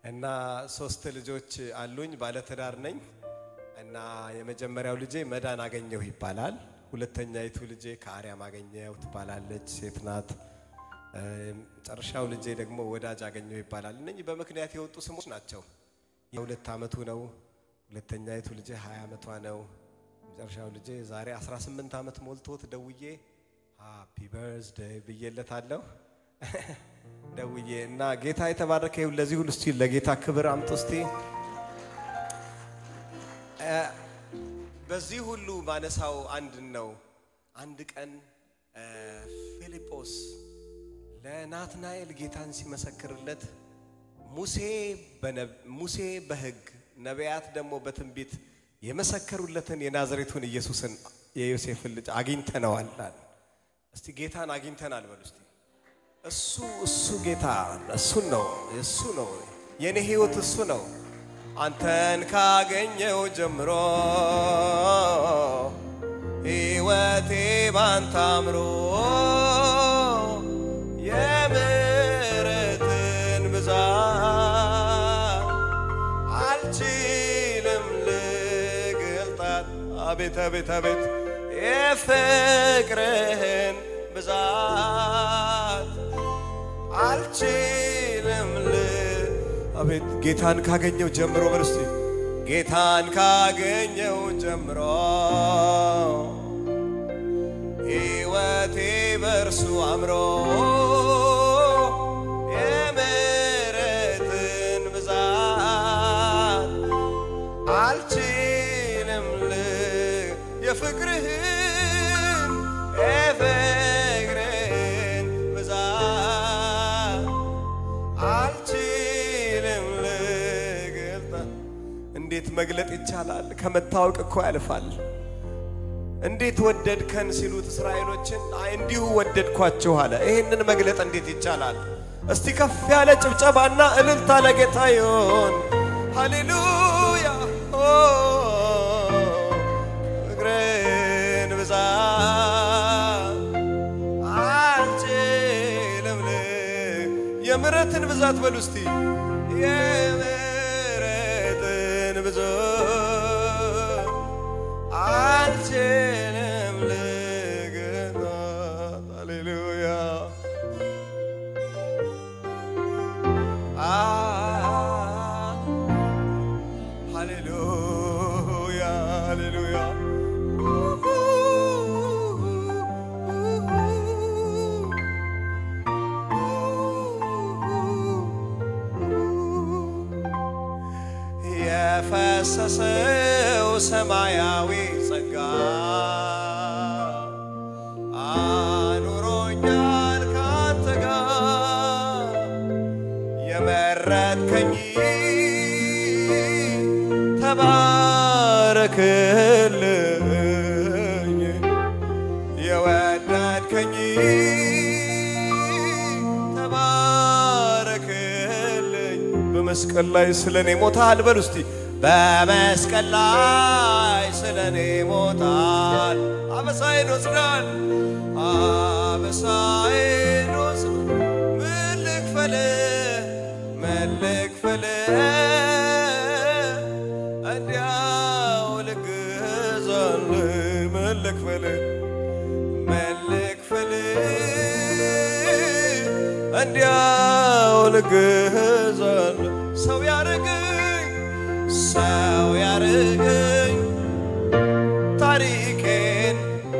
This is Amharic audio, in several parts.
እና ሶስት ልጆች አሉኝ። ባለትዳር ነኝ እና የመጀመሪያው ልጄ መዳን አገኘሁ ይባላል። ሁለተኛይቱ ልጄ ከአርያም አገኘሁ ትባላለች፣ ሴት ናት። መጨረሻው ልጄ ደግሞ ወዳጅ አገኘሁ ይባላል። እነኚህ በምክንያት የወጡ ስሞች ናቸው። የሁለት ዓመቱ ነው። ሁለተኛይቱ ልጄ 20 ዓመቷ ነው። መጨረሻው ልጄ ዛሬ 18 ዓመት ሞልቶት ደውዬ ሃፒ በርዝደይ ብዬለታለሁ። ደውዬ እና ጌታ የተባረከ ይሁን። ለዚህ ሁሉ እስቲ ለጌታ ክብር አምጡ እስቲ። በዚህ ሁሉ ማነሳው አንድ ነው። አንድ ቀን ፊልጶስ ለናትናኤል ጌታን ሲመሰክርለት ሙሴ ሙሴ በሕግ ነቢያት ደግሞ በትንቢት የመሰከሩለትን የናዝሬቱን ኢየሱስን የዮሴፍን ልጅ አግኝተነዋል። እስቲ ጌታን አግኝተናል በሉ እስቲ። እሱ እሱ ጌታ እሱን ነው እሱ ነው የኔ ህይወት እሱ ነው። አንተን ካገኘው ጀምሮ ህይወቴ ባንተ አምሮ የምሕረትን ብዛት አልችልም ልገልጣት። አቤት አቤት አቤት የፍቅርህን ብዛት አልችልም ል አቤት ጌታን ካገኘው ጀምሮ በል እስቲ ጌታን ካገኘው ጀምሮ ሕይወቴ በእርሱ አምሮ የምሕረትን ብዛት አልችልም ል የፍቅርህን የፍቅርህን ብዛት አልችልም ልገልጣ። እንዴት መግለጥ ይቻላል? ከመታወቅ እኮ ያልፋል። እንዴት ወደድከን ሲሉት እስራኤሎችን አይ እንዲሁ ወደድኳችሁ አለ። ይህንን መግለጥ እንዴት ይቻላል? እስቲ ከፍ ያለ ጭብጨባና እልልታ ለጌታ ይሆን። ሃሌሉያ ፍቅርን ብዛት አልችልም ል የምሕረትን ብዛት በሉ እስቲ የምሕረትን ብዛት አልችልም ልገልጣት። ሃሌሉያ ሃሌሉያ ሃሌሉያ የፈሰሰው ሰማያዊ ጸጋ አኑሮኛል ካንተ ጋር የመረጥከኝ ተባረክልኝ የወደድከኝ ተባረክልኝ በመስቀል ላይ ስለ እኔ ሞታል። በሉ እስቲ በመስቀል ላይ ስለ እኔ ሞታል። አበሳዬን ወስዳል አበሳዬን ወስዳል። ምን ልክፈል ምን ልክፈል እንዲያው ልግዛል ምን ልክፈል ምን ልክፈል እንዲያው ልግዛል ሰው ያረገኝ ሰው ያረገኝ ታሪኬን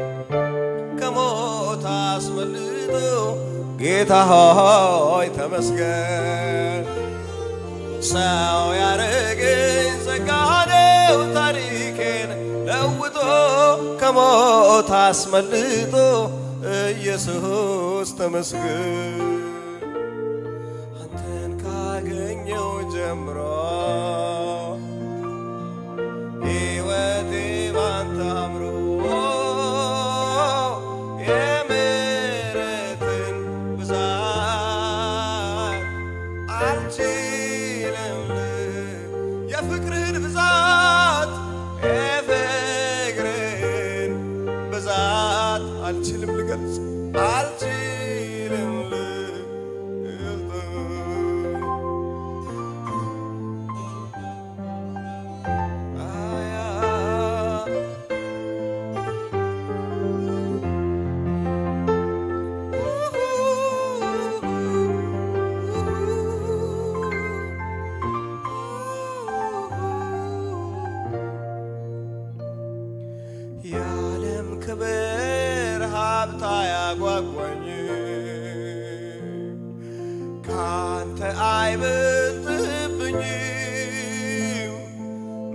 ከሞት አስመልጦ ጌታ ሆይ ተመስገን። ሰው ያረገኝ ጸጋ ነው ታሪኬን ለውጦ ከሞት አስመልጦ ኢየሱስ ተመስገን። አንተን ካገኘው ጀምሮ ሕይወቴ ባንተ አምሮ የምሕረትን ብዛት አልችልም የፍቅርህን ብዛት የፍቅርህን ብዛት አልችልም ልገልጽ አልችልም ልገልጽ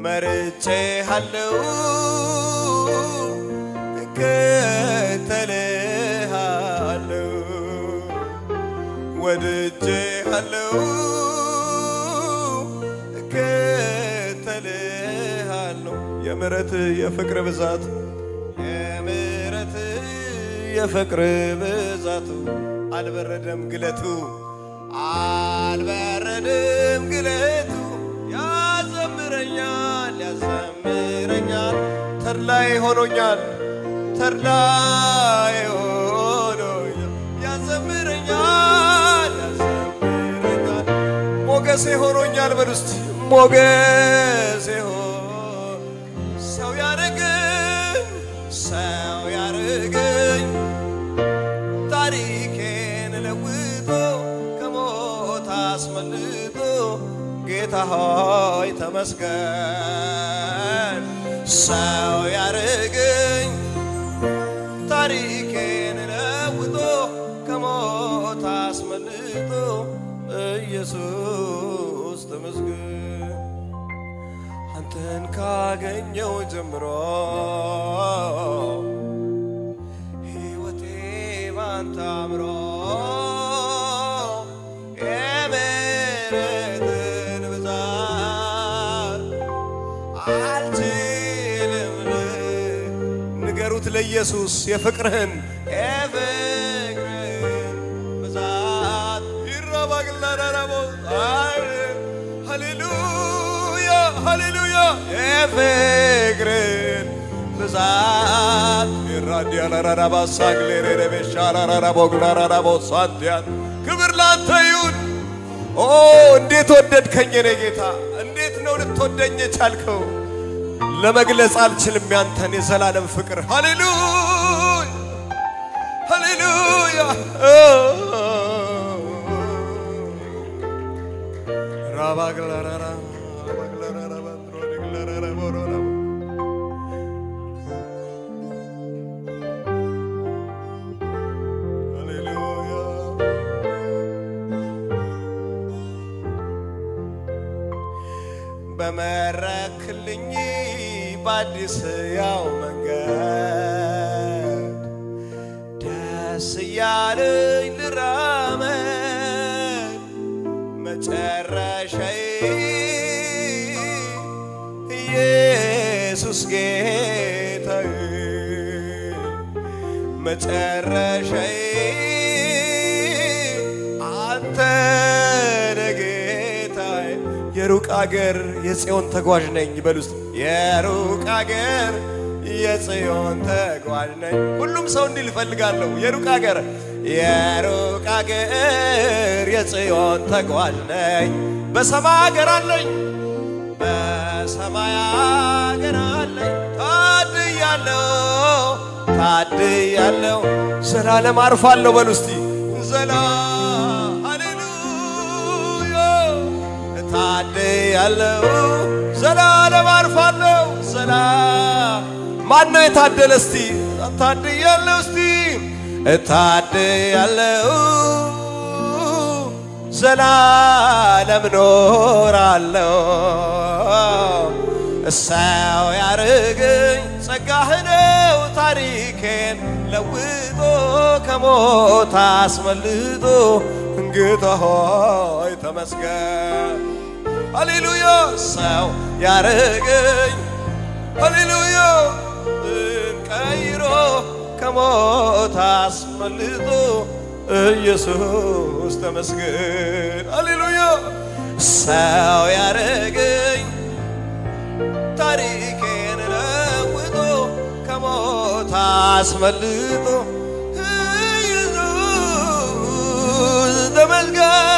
መርጬሃለሁ እከተልሃለሁ ወድጄሃለሁ እከተልሃለሁ የምሕረት የፍቅር ብዛት የምሕረት የፍቅር ብዛቱ አልበረደም ግለቱ አልበረደም ግለቱ ያዘምረኛል ያዘምረኛል ተድላይ ሆኖኛል ተድላይ ሆኖኛል ያዘምረኛል ያዘምረኛል ሞገሴ ሆኖኛል በል ውስጥ ሞገሴ ሆኖ ሰው ያረገኝ ሰው ያረገኝ ታሪኬን ለውጦ ከሞት አስመልጦ ጌታ ሆይ ተመስገን። ሰው ያረገኝ ታሪኬን ለውጦ ከሞት አስመልጦ ኢየሱስ ተመስገን። አንተን ካገኘው ጀምሮ ሕይወቴ ባንተ አምሮ የምሕረትን ብዛት አልችልም ል- ንገሩት ለኢየሱስ የፍቅርህን የፍቅርህን ብዛት ይራባግላዳራቦ ሃሌሉያ ሃሌሉያ የፍቅርን ብዛት ይራዲያላራራባ ሳግሌሬሬቤሻላራራቦግላራራቦ ሳንቲያን ክብር ላንተ ይሁን። ኦ እንዴት ወደድከኝ የኔ ጌታ፣ እንዴት ነው ልትወደኝ የቻልከው? ለመግለጽ አልችልም ያንተን የዘላለም ፍቅር። ሃሌሉያ ሃሌሉያ ራባግላራራ ራባግላራራ ባትሮዲግላራራ ቦሮራ ሃሌሉያ በመረክልኝ በአዲስ ያው መንገድ ደስ እያለኝ ልራመድ መጨረሻዬ ኢየሱስ ጌታዬ መጨረሻዬ አንተ ነህ ጌታዬ። የሩቅ አገር የጽዮን ተጓዥ ነኝ በል ውስጥ የሩቅ አገር የጽዮን ተጓዥ ነኝ። ሁሉም ሰው እንዲል እፈልጋለሁ። የሩቅ አገር የሩቅ አገር የጽዮን ተጓዥ ነኝ። በሰማይ አገር አለኝ በሰማይ አገር አለኝ። ታድያለሁ ታድያለሁ ዘላለም አርፋለሁ በል ውስጥ ዘላ ሃሌሉያ ታድያለሁ ዘላለም አርፋለሁ ዘላ ማን ነው የታደለ እስቲ ታድያለሁ እስቲ ታድያለሁ ዘላለም ኖራለሁ እሰው ያርገኝ ጸጋህ ነው ታሪኬን ለውጦ ከሞት አስመልጦ ጌታ ሆይ ተመስገን። ሃሌሉያ ሰው ያርገኝ ሃሌሉያ ቀይሮ ከሞት አስመልጦ ኢየሱስ ተመስገን። ሃሌሉያ ሰው ያረገኝ ታሪኬን ለውጦ ከሞት አስመልጦ ኢየሱስ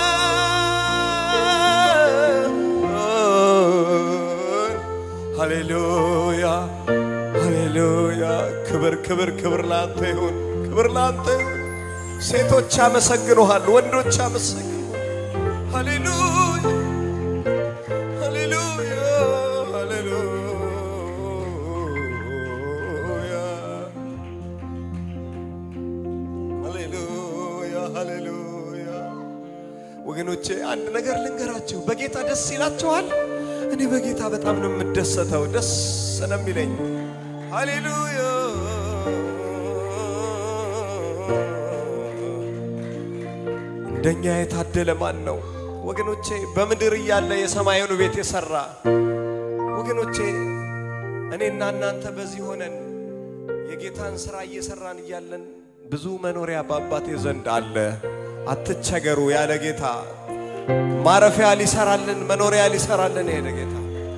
ተመስገን። ሃሌሉያ ሃሌሉያ ክብር ክብር ክብር ላንተ ይሁን፣ ክብር ላንተ ይሁን። ሴቶች ያመሰግኑሃል፣ ወንዶች ያመሰግኑ። ሃሌሉያ ሃሌሉያ ሃሌሉያ ሃሌሉያ ሃሌሉያ። ወገኖቼ አንድ ነገር ልንገራችሁ፣ በጌታ ደስ ይላችኋል። እኔ በጌታ በጣም ነው የምደሰተው፣ ደስ ነው የሚለኝ። ሃሌሉያ እንደኛ የታደለ ማን ነው ወገኖቼ? በምድር እያለ የሰማዩን ቤት የሰራ ወገኖቼ፣ እኔና እናንተ በዚህ ሆነን የጌታን ሥራ እየሰራን እያለን ብዙ መኖሪያ በአባቴ ዘንድ አለ። አትቸገሩ ያለ ጌታ ማረፊያ ሊሰራልን መኖሪያ ሊሰራልን የሄደ ጌታ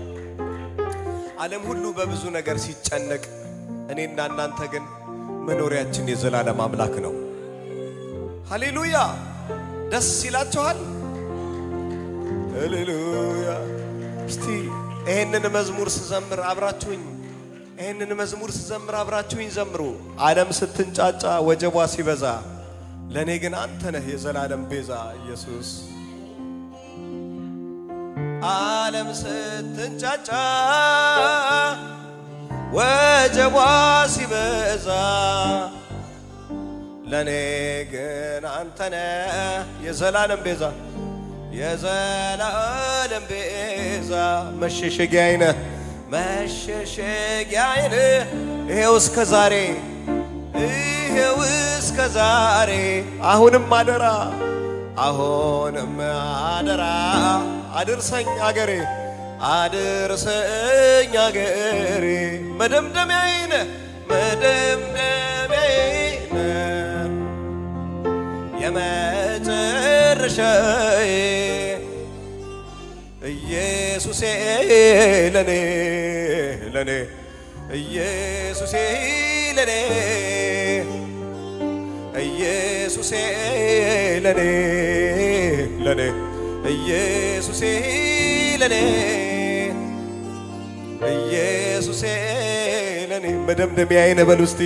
ዓለም ሁሉ በብዙ ነገር ሲጨነቅ፣ እኔና እናንተ ግን መኖሪያችን የዘላለም አምላክ ነው። ሃሌሉያ! ደስ ይላችኋል? ሃሌሉያ! እስቲ ይሄንን መዝሙር ስዘምር አብራችሁኝ ይህንን መዝሙር ስዘምር አብራችሁኝ ዘምሩ። ዓለም ስትንጫጫ ወጀቧ ሲበዛ፣ ለእኔ ግን አንተ ነህ የዘላለም ቤዛ ኢየሱስ። ዓለም ስትንጫጫ ወጀቧ ሲበዛ፣ ለእኔ ግን አንተ ነህ የዘላለም ቤዛ የዘላለም ቤዛ መሸሸጊያዬ ነህ መሸሸጊያዬን ይሄው እስከ ዛሬ ይሄው እስከ ዛሬ አሁንም አደራ አሁንም አደራ አድርሰኝ አገሬ አድርሰኝ አገሬ መደምደሚያዬን መደምደሚያዬን የመጨረሻዬ ኢየሱሴ ለኔ ለኔ ኢየሱሴ ለኔ ኢየሱሴ ለኔ ለኔ ኢየሱሴ ለኔ ኢየሱሴ ለኔ መደምደሚያዬ ነህ በሉ እስቲ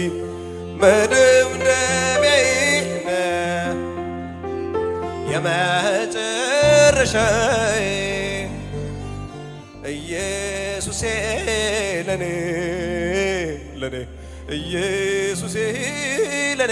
መደምደሚያዬ ነህ የመጨረሻዬ ኢየሱሴ ለኔ ለኔ ኢየሱሴ ለኔ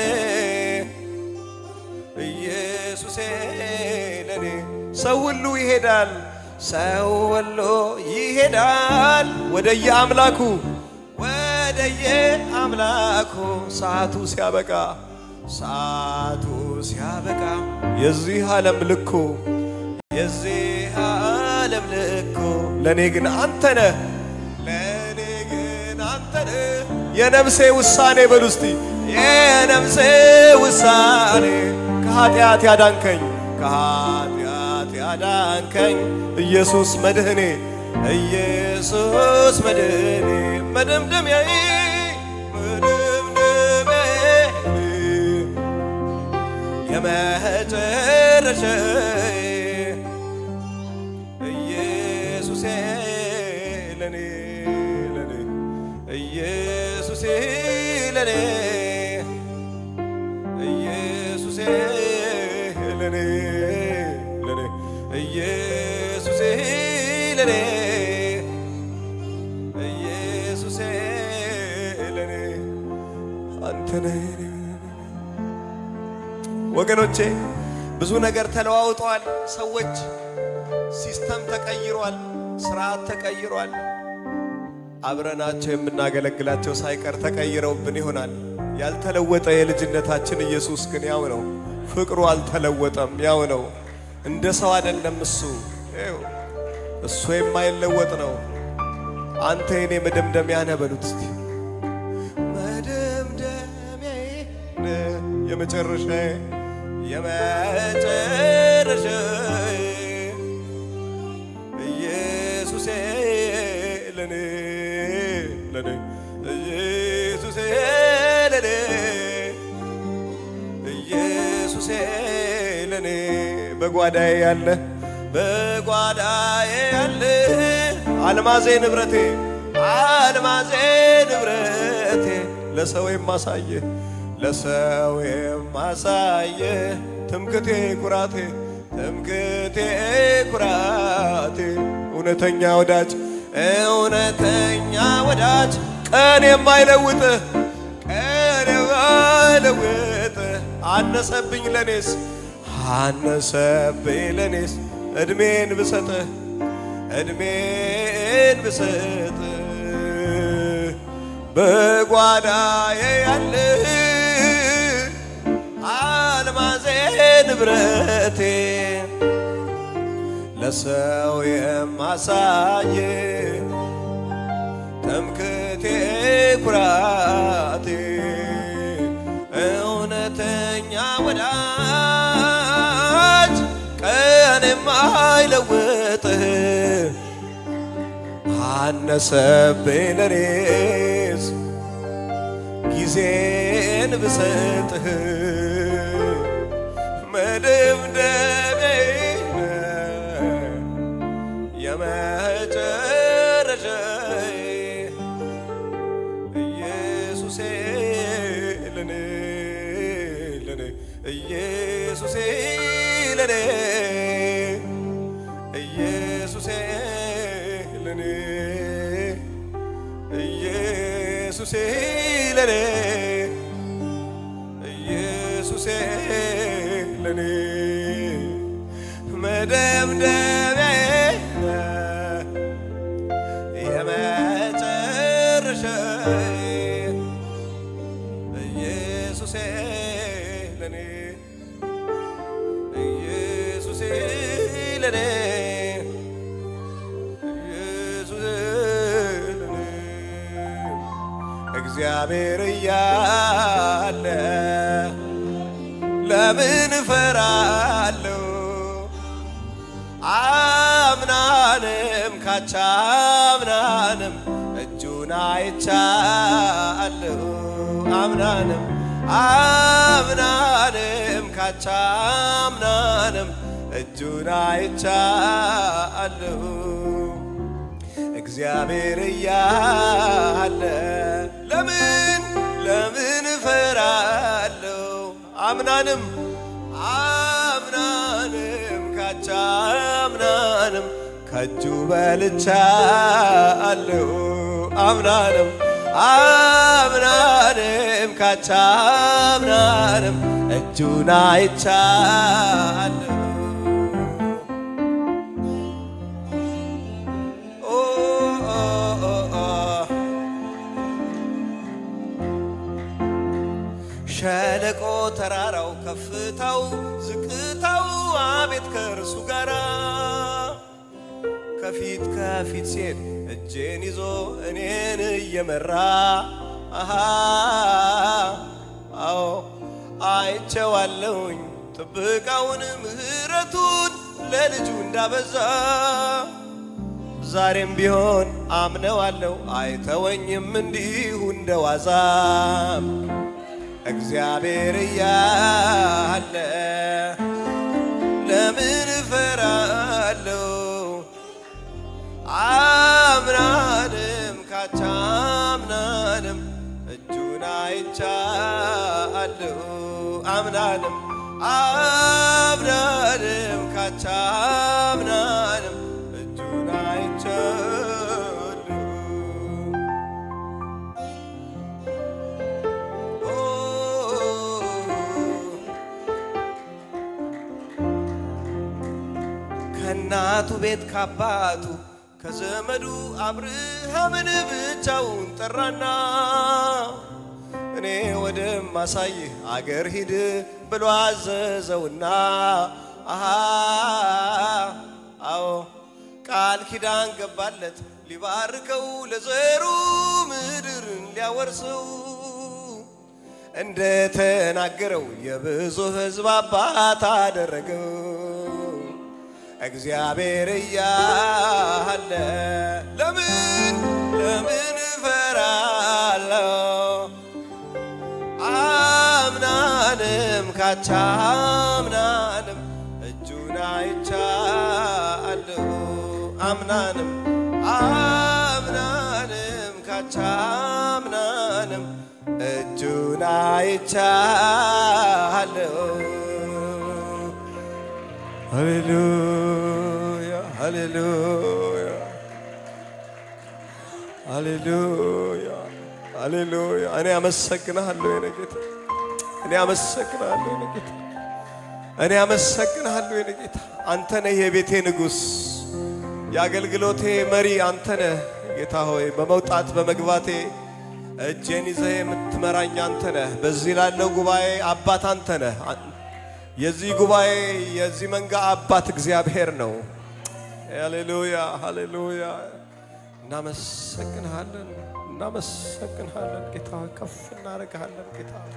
ኢየሱሴ ለኔ ሰው ሁሉ ይሄዳል ሰው ሁሉ ይሄዳል ወደየ አምላኩ ወደየ አምላኩ ሰዓቱ ሲያበቃ ሰዓቱ ሲያበቃ የዚህ ዓለም ልኩ የዚህ ዓለም ልኩ ለእኔ ግን አንተ ነህ ለእኔ ግን አንተ ነህ የነፍሴ ውሳኔ በሉ እስቲ የነፍሴ ውሳኔ ከኃጢአት ያዳንከኝ ከኃጢአት ያዳንከኝ ኢየሱስ መድህኔ ኢየሱስ መድህኔ መደምደሚያዬ መደምደሚያዬ የመጨረሻዬ ኢየሱሴ ለኔ ለኔ ኢየሱሴ ለኔ ኢየሱሴ ለኔ ለኔ ኢየሱሴ ለኔ ኢየሱሴ ለኔ አንተ ነህ ወገኖቼ ብዙ ነገር ተለዋውጧል። ሰዎች ሲስተም ተቀይሯል። ስርዓት ተቀይሯል። አብረናቸው የምናገለግላቸው ሳይቀር ተቀይረውብን ይሆናል። ያልተለወጠ የልጅነታችን ኢየሱስ ግን ያው ነው። ፍቅሩ አልተለወጠም፣ ያው ነው። እንደ ሰው አይደለም እሱ ይኸው እሱ የማይለወጥ ነው። አንተ የኔ መደምደሚያ ነህ በሉት እስቲ መደምደሚያዬ ነህ የመጨረሻዬ የመጨረሻዬ ኢየሱሴ ለኔ ለኔ ኢየሱሴ ለኔ ኢየሱሴ ለኔ በጓዳዬ ያለ በጓዳዬ ያለ አልማዜ ንብረቴ አልማዜ ንብረቴ ለሰው የማሳየ ለሰው የማሳየ ትምክቴ ኩራቴ ትምክቴ ኩራቴ እውነተኛ ወዳጅ እውነተኛ ወዳጅ ቀን የማይለውጥ ቀን የማይለውጥ አነሰብኝ ለኔስ አነሰብኝ ለኔስ እድሜን ብሰጥህ እድሜን ብሰጥ በጓዳዬ ያለ አልማዜ ንብረቴ ለሰው የማሳየ ትምክቴ ኩራቴ እውነተኛ ወዳጅ ቀን የማይለውጥህ አነሰብኝ ለኔስ ጊዜን ብሰጥህ መደምደሜ የመጨረሻዬ ኢየሱሴ ለኔ ለኔ ኢየሱሴ ለኔ ኢየሱሴ ለኔ ኢየሱሴ ለኔ ኢየሱሴ ለኔ መደምደሚያዬ የመጨረሻዬ ኢየሱሴ ለኔ ኢየሱሴ ለኔ ኢየሱሴ ለኔ እግዚአብሔር እያለ ለምን እፈራለሁ? አምናንም ካቻምናንም እጁን አይቻለሁ። አምናንም አምናንም ካቻምናንም እጁን አይቻለሁ። እግዚአብሔር እያለ ለምን ለምን እፈራለሁ? አምናንም አምናንም ካቻምናንም ከእጁ በልቻለሁ። አምናንም አምናንም ካቻምናንም እጁን አይቻለሁ። ኦ ኦ ኦ ኦ ሸለቆ ተራራው ከፍታው ዝቅታው አቤት ከእርሱ ጋራ ከፊት ከፊት ሲሄድ እጄን ይዞ እኔን እየመራ አሃ አዎ አይቼዋለሁኝ ጥበቃውን ምሕረቱን ለልጁ እንዳበዛ ዛሬም ቢሆን አምነዋለሁ አይተወኝም እንዲሁ እንደዋዛም እግዚአብሔር እያለ ለምን እፈራለሁ? አምናንም ካቻምናንም እጁን አይቻለሁ። አምናንም አምናንም ካቻምናንም እጁን አይቻለሁ። ከእናቱ ቤት ካባቱ ከዘመዱ አብርሃምን ብቻውን ጠራና እኔ ወደማሳይህ አገር ሂድ ብሎ አዘዘውና አሃ አዎ ቃል ኪዳን ገባለት ሊባርከው ለዘሩ ምድርን ሊያወርሰው እንደ ተናገረው የብዙ ሕዝብ አባት አደረገው። እግዚአብሔር እያለ ለምን ለምን እፈራለሁ? አምናንም ካቻምናንም እጁን አይቻለሁ። አምናንም አምናንም ካቻምናንም እጁን አይቻለሁ። ሃሌሉያ ሃሌሉያ ሃሌሉያ ሃሌሉያ። እኔ አመሰግንሃለሁ የኔ ጌታ፣ እኔ አመሰግንሃለሁ የኔ ጌታ፣ እኔ አመሰግንሃለሁ የኔ ጌታ። አንተ ነህ የቤቴ ንጉሥ፣ የአገልግሎቴ መሪ አንተ ነህ ጌታ ሆይ በመውጣት በመግባቴ እጄን ይዘህ የምትመራኝ አንተ ነህ። በዚህ ላለው ጉባኤ አባት አንተ ነህ። የዚህ ጉባኤ የዚህ መንጋ አባት እግዚአብሔር ነው። ሃሌሉያ ሃሌሉያ። እናመሰግንሃለን እናመሰግንሃለን ጌታ ሆይ ከፍ እናደርግሃለን ጌታ ሆይ።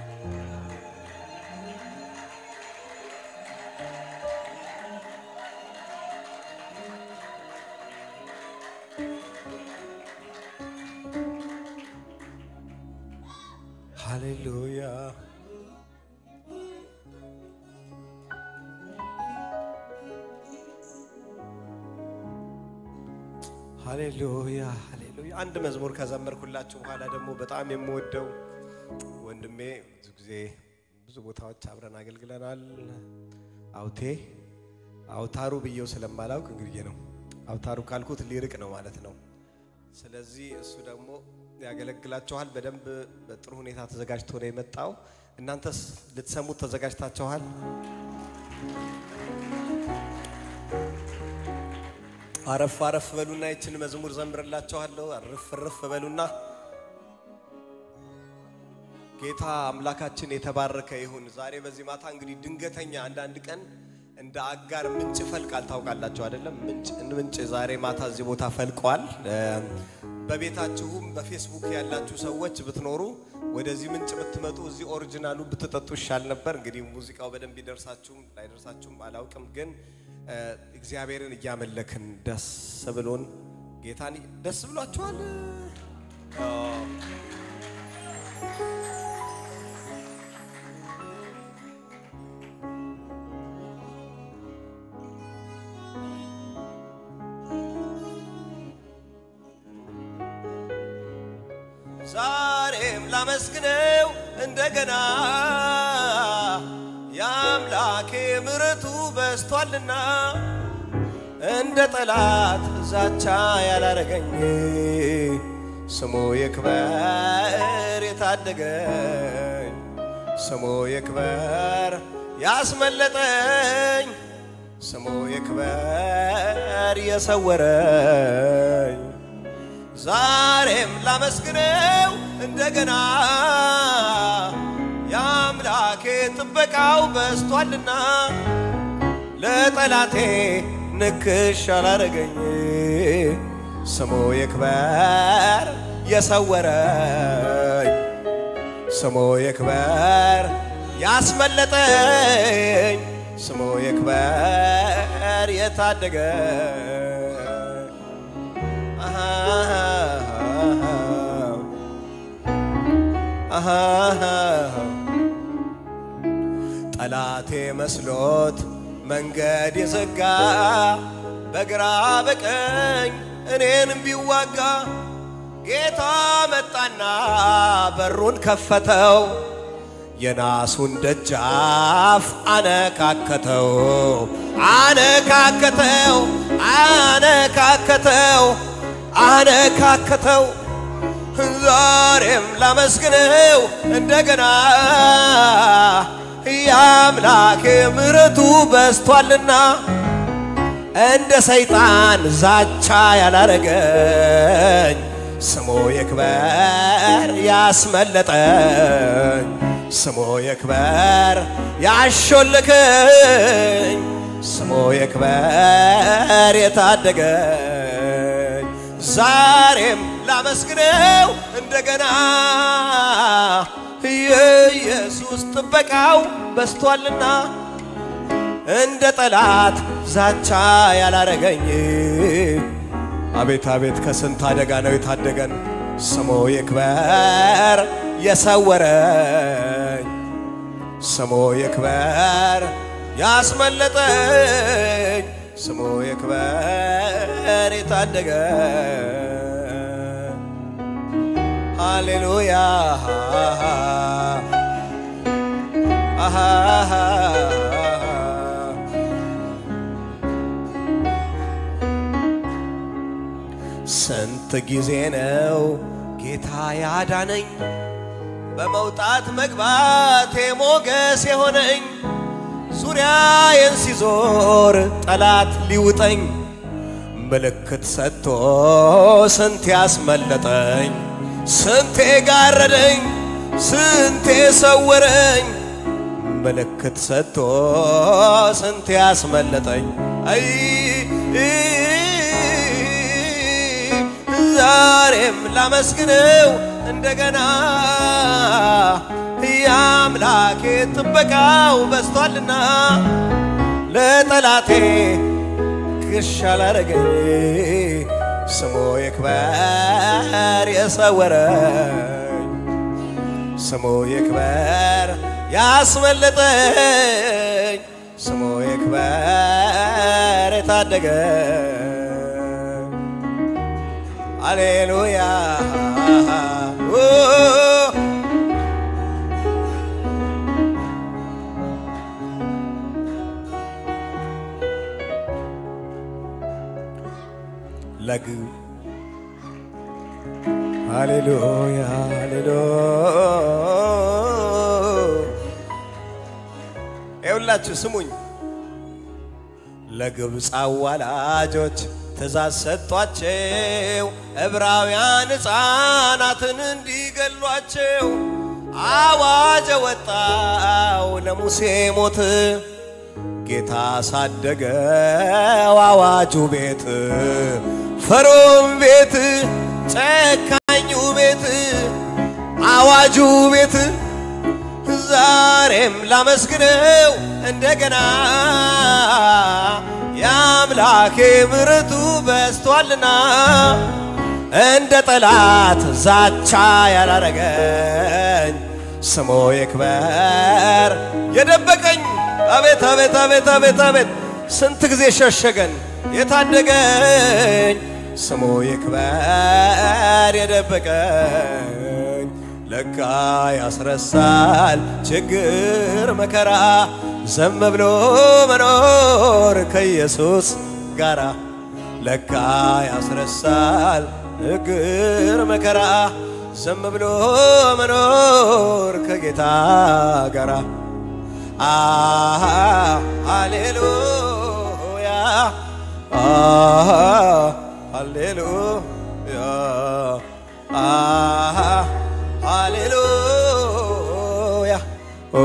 ሃሌሉያ ሃሌሉያ ሃሌሉያ። አንድ መዝሙር ከዘመርኩላችሁ በኋላ ደግሞ በጣም የምወደው ወንድሜ ብዙ ጊዜ ብዙ ቦታዎች አብረን አገልግለናል። አውቴ አውታሩ ብዬው ስለማላውቅ እንግዲህ ነው አውታሩ ካልኩት ሊርቅ ነው ማለት ነው። ስለዚህ እሱ ደግሞ ያገለግላችኋል። በደንብ በጥሩ ሁኔታ ተዘጋጅቶ ነው የመጣው። እናንተስ ልትሰሙት ተዘጋጅታችኋል? አረፍ አረፍ በሉና ይችን መዝሙር ዘምርላችኋለሁ። አረፍ አረፍ በሉና ጌታ አምላካችን የተባረከ ይሁን። ዛሬ በዚህ ማታ እንግዲህ ድንገተኛ አንዳንድ ቀን እንደ አጋር ምንጭ ፈልቃል። ታውቃላችሁ አይደለም? ምንጭ ምንጭ ዛሬ ማታ እዚህ ቦታ ፈልቋል። በቤታችሁም በፌስቡክ ያላችሁ ሰዎች ብትኖሩ ወደዚህ ምንጭ ብትመጡ እዚህ ኦሪጂናሉ ብትጠጡ ይሻል ነበር። እንግዲህ ሙዚቃው በደንብ ይደርሳችሁም ላይደርሳችሁም አላውቅም፣ ግን እግዚአብሔርን እያመለክን ደስ ብሎን ጌታን ደስ ብሏችኋል። ዛሬም ላመስግነው እንደገና የአምላኬ ምሕረቱ በስቷልና እንደ ጠላት ዛቻ ያላረገኝ ስሙ ይክበር የታደገኝ ስሙ ይክበር ያስመለጠኝ ስሙ ይክበር የሰወረኝ ዛሬም ላመስግነው እንደገና የአምላኬ ጥበቃው በስቷልና ለጠላቴ ንክሽ አላረገኝ ስሙ ይክበር የሰወረኝ ስሙ ይክበር ያስመለጠኝ ስሙ ይክበር የታደገኝ ጠላቴ መስሎት መንገድ የዘጋ በግራ በቀኝ እኔን ቢዋጋ ጌታ መጣና በሩን ከፈተው የናሱን ደጃፍ አነካከተው አነካከተው አነካከተው አነካከተው ዛሬም ላመስግነው እንደገና የአምላኬ ምሕረቱ በስቷልና እንደ ሰይጣን ዛቻ ያላረገኝ ስሙ ይክበር ያስመለጠኝ ስሙ ይክበር ያሾልከኝ ስሙ ይክበር የታደገኝ ዛሬም ላመስግነው እንደገና የኢየሱስ ጥበቃው በስቷልና እንደ ጠላት ዛቻ ያላረገኝ አቤት አቤት ከስንት አደጋ ነው የታደገን። ስሙ ይክበር የሰወረኝ ስሙ ይክበር ያስመለጠኝ ስሙ ይክበር የታደገኝ ሃሌሉያ ስንት ጊዜ ነው ጌታ ያዳነኝ በመውጣት መግባቴ ሞገስ የሆነኝ ዙሪያዬን ሲዞር ጠላት ሊውጠኝ ምልክት ሰጥቶ ስንት ያስመለጠኝ ስንቴ ጋረደኝ ስንቴ ሰወረኝ ምልክት ሰጥቶ ስንት ያስመለጠኝ አይ ዛሬም ላመስግነው እንደገና የአምላኬ ጥበቃው በስቷልና ለጠላቴ ግሽ አላረገኝ ስሙ ይክበር የሰወረኝ ስሙ ይክበር ያስመለጠኝ ስሙ ይክበር የታደገኝ አሌሉያ ለግብ ሃሌሉያ ሃሌሉያ ይኸውላችሁ ስሙኝ ለግብፅ አዋላጆች ትእዛዝ ሰጧቸው ዕብራውያን ሕፃናትን እንዲገሏቸው አዋጅ ወጣው ለሙሴ ሞት ጌታ ሳደገው አዋጁ ቤት ፈርዖን ቤት ጨካኙ ቤት አዋጁ ቤት ዛሬም ላመስግነው እንደገና የአምላኬ ምሕረቱ በስቷልና እንደ ጠላት ዛቻ ያላረገኝ ስሙ ይክበር የደበቀኝ አቤት አቤት አቤት አቤት አቤት ስንት ጊዜ ሸሸገን የታደገኝ ስሙ ይክበር የደበቀኝ ለካ ያስረሳል ችግር መከራ ዘም ብሎ መኖር ከኢየሱስ ጋራ ለካ ያስረሳል ችግር መከራ ዘም ብሎ መኖር ከጌታ ጋራ አሃ ሃሌሉያ አሃ ሃሌሉያ አሃ ሃሌሉያ ኦ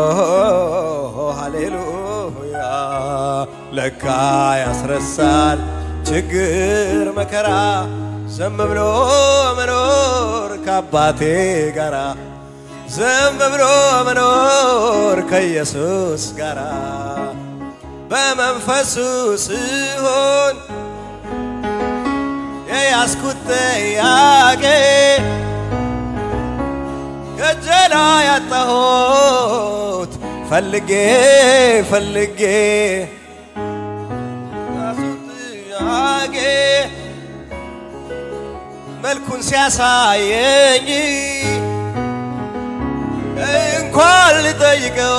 ሃሌሉያ ለካ ያስረሳል ችግር መከራ ዘም ብሎ መኖር ከአባቴ ጋራ ዘም ብሎ መኖር ከኢየሱስ ጋራ በመንፈሱ ሲሆን የያዝኩት ጥያቄ ከጀላ ያጣሁት ፈልጌ ፈልጌ ያዝኩት ጥያቄ መልኩን ሲያሳየኝ እንኳን ልጠይቀው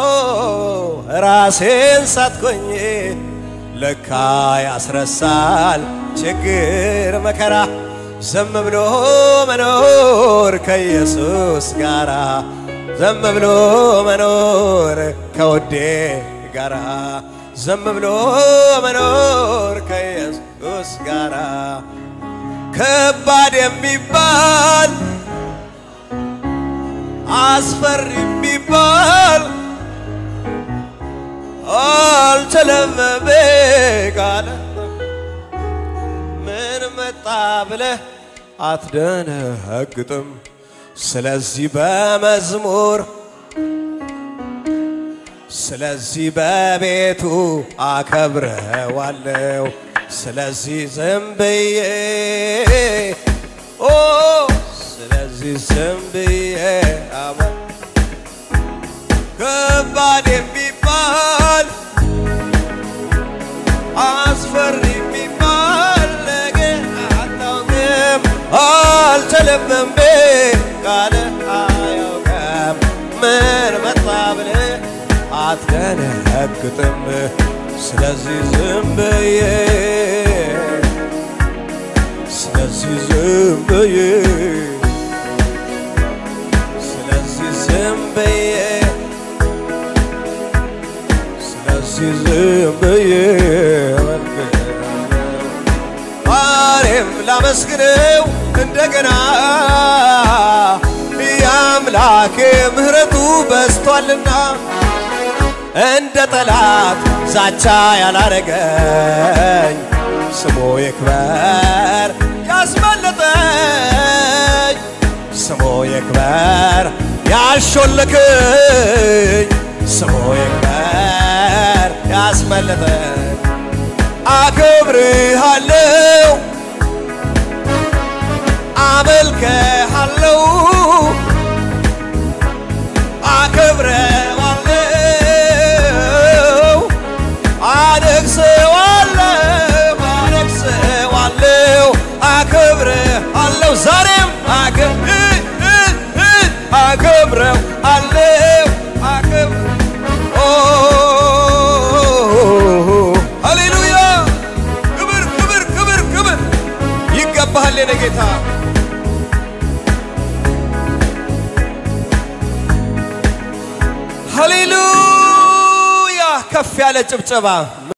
ራሴን ሳትኮኝ ለካ ያስረሳል ችግር መከራ ዘም ብሎ መኖር ከኢየሱስ ጋራ ዘም ብሎ መኖር ከወዴ ጋራ ዘም ብሎ መኖር ከኢየሱስ ጋራ ከባድ የሚባል አስፈሪ የሚባል አልተለመበ ቃል ምን መጣ ብለህ አትደነግጥም። ስለዚህ በመዝሙር ስለዚህ በቤቱ አከብረዋለሁ። ስለዚህ ዝም ብዬ ኦ ስለዚህ ዝም ብዬ አማ ከባድ የሚባል አስፈሪ የሚባል ነገር አታውቅም፣ አልተለመም ቃል አያውቅም። ምን መጣ ብለህ አትደነግጥም። ስለዚህ ዝም ብዬ ስለዚህ ዝም ብዬ ስለዚህ ዝም ብዬ ስለዚህ ዝም ብዬ ዛሬም ላመስግነው እንደገና የአምላኬ ምሕረቱ በስቷልና እንደ ጠላት ዛቻ ያላረገኝ ስሙ ይክበር ያስመለጠኝ ስሙ ይክበር ያሾለከኝ ስሙ ይክበር ያስመለጠኝ አከብርሃለው አመልክሃለው አከብረዋለው አነግሰዋለው አነግሰዋለው አከብረዋለው ዛሬም አከብረው አለው አከብረ ሃሌሉያ ክብር ክብር ክብር ክብር ይገባሃል የኔ ጌታ ሃሌሉያ ከፍ ያለ ጭብጨባ